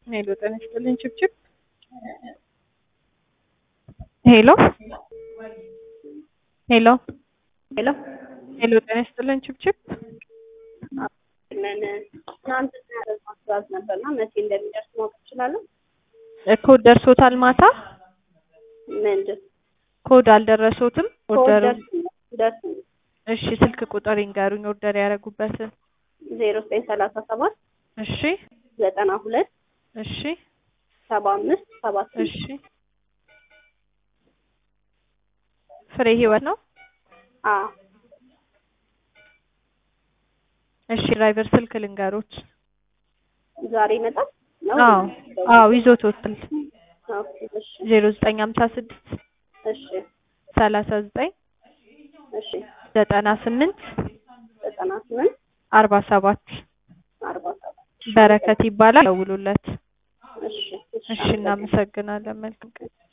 ሄሎ ጤና ይስጥልኝ ችብችብ ሄሎ ሄሎ ሄሎ ሄሎ ጤና ይስጥልኝ ችብችብ ምን ትናንት ማስራት ነበርና መቼ እንደሚደርስ ማወቅ እችላለሁ? ኮድ ደርሶታል ማታ ምንድን ኮድ አልደረሶትም ኦርደር ደርስ እሺ ስልክ ቁጥር ይንገሩኝ ኦርደር ያደረጉበትን ዜሮ ዘጠኝ ሰላሳ ሰባት እሺ ዘጠና ሁለት እሺ ሰባ አምስት ሰባት እሺ ፍሬ ህይወት ነው አ እሺ ድራይቨር ስልክ ልንገሮች ዛሬ ይመጣል ነው? አዎ አዎ ይዞት ወጥቷል ኦኬ፣ እሺ ዜሮ ዘጠኝ ሀምሳ ስድስት እሺ ሰላሳ ዘጠኝ እሺ ዘጠና ስምንት ዘጠና ስምንት አርባ ሰባት አርባ ሰባት በረከት ይባላል ደውሉለት እሺ እሺ እናመሰግናለን መልካም ቀን